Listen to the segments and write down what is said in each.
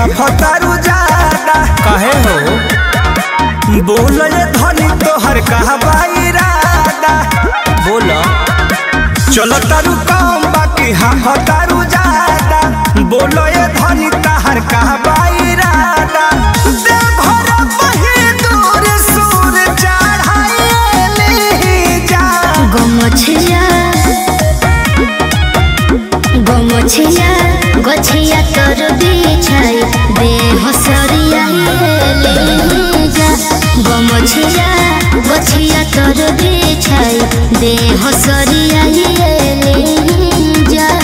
हाफतारू जादा काहे हो बोल ये धनी तोहर कहबा इरादा बोल चलो तारू कम बाकी हाफतारू जादा बोल ये धनी तहर कहबा इरादा देवघर बही दूर सूर चढ़ाइले जा गमछिया गमछिया गछिया तोर बिछाई देह सरिया जा गमछिया गछिया तोर बिछाई देह सरिया जा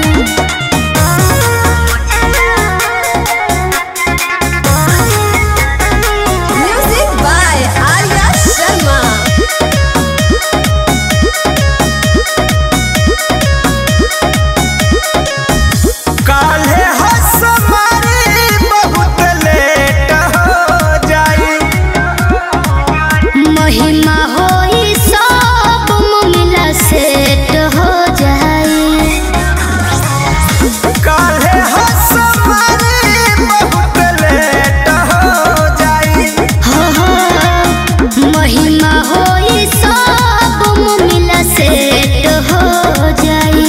Music by Arya Sharma. काल्हे हसमारी बहुत लेट हो जाई महिमा होई सब मिला सेट हो जाई काल्हे हसमारी बहुत लेट हो जाई हो हो महिमा होई सब मिला सेट हो जाई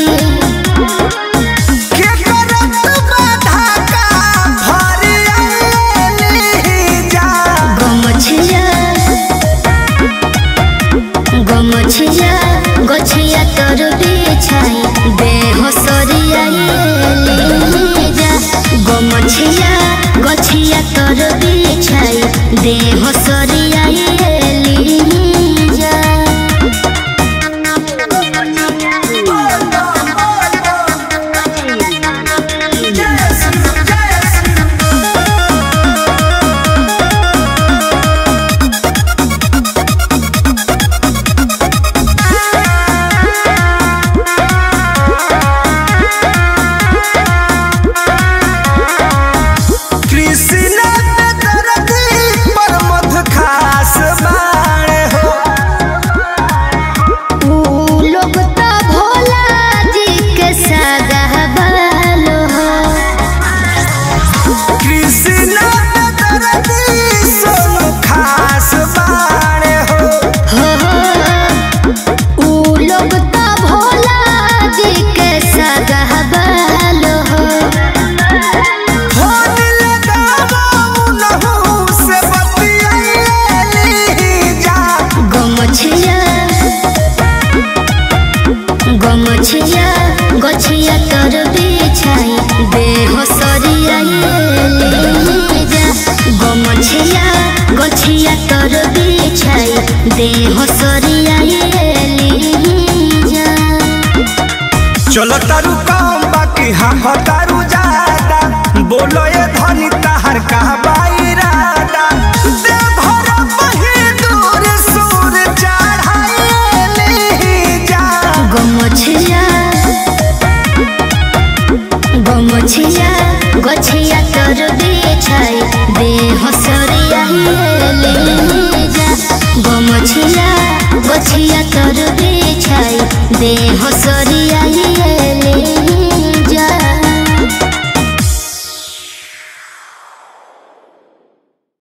के करत बाधा का भारी आइली जा गमछिया गमछिया गछिया तोर बिछाई देह सरियाई जा गमछिया गछिया तोर बिछाई देह सरियाई जा कृष्ण पे दरदी पर मध खास बाणे हो ऊ लोग तो भोला जी के सगावल हो कृष्ण पे दरदी सोनू खास बाणे हो हो हो ऊ लोग तो भोला जी के सगावल हो हो दिल गावो नहु से बतियाइली जा गमछिया गमछिया गछिया तोर बिछाई देह सरियाई जा गमछिया गछिया तोर बिछाई देह सरियाई जा चलो तारू कम बाकी हम तारू ज्यादा बोलो ये धनी तहर कहबा इरादा देवघर बही दूर सूर चढ़ाइले जा गमछिया गमछिया गछिया तोर बिछाई देह सरियाई जा गमछिया गछिया तोर बिछाई देह सरियाई